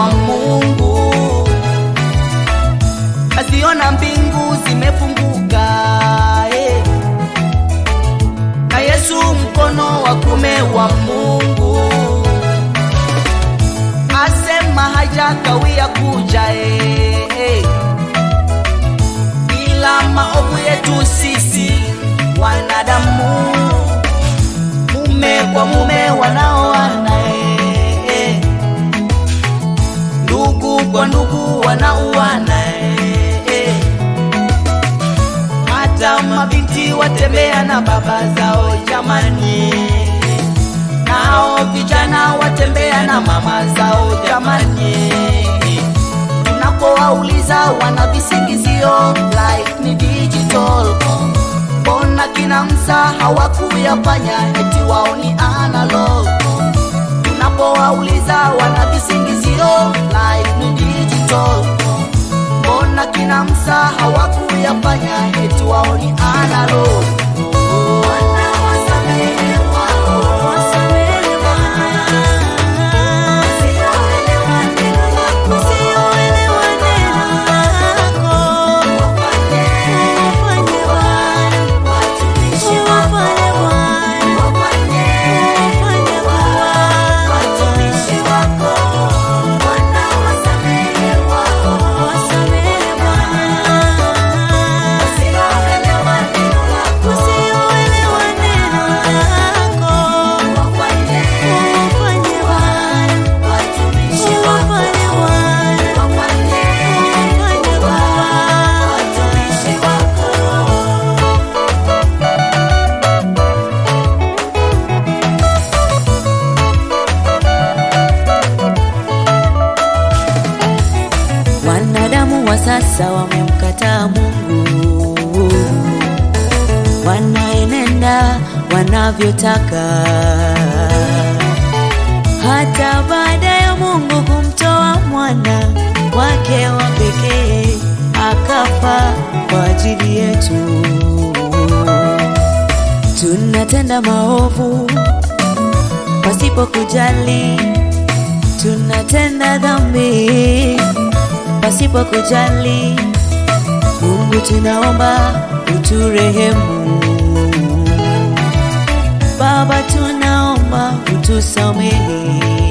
Mungu. Asiona mbingu zimefunguka eh. na Yesu mkono wa kume wa Mungu asema hajakawia kuja eh, eh. ila maovu yetu sisi wanadamu, mume kwa mume wanaoana eh, eh. ndugu kwa ndugu wanauana eh, eh. hata mabinti watembea na baba zao jamani, nao vijana watembea na mama zao jamani. Tunapowauliza wana visingizio life ni digital, mbona kina Msa hawakuyafanya eti wao ni analog? Tunapowauliza wana visingizio life ni digital, mbona kina Msa hawakuyafanya eti wao ni analog? Wanadamu wa sasa wamemkataa Mungu, wanaenenda wanavyotaka, hata baada ya Mungu kumtoa mwana wake wa pekee akafa kwa ajili yetu. Tunatenda maovu pasipo kujali, tunatenda dhambi pasipo kujali. Mungu tunaomba uturehemu, Baba tunaomba utusamehe.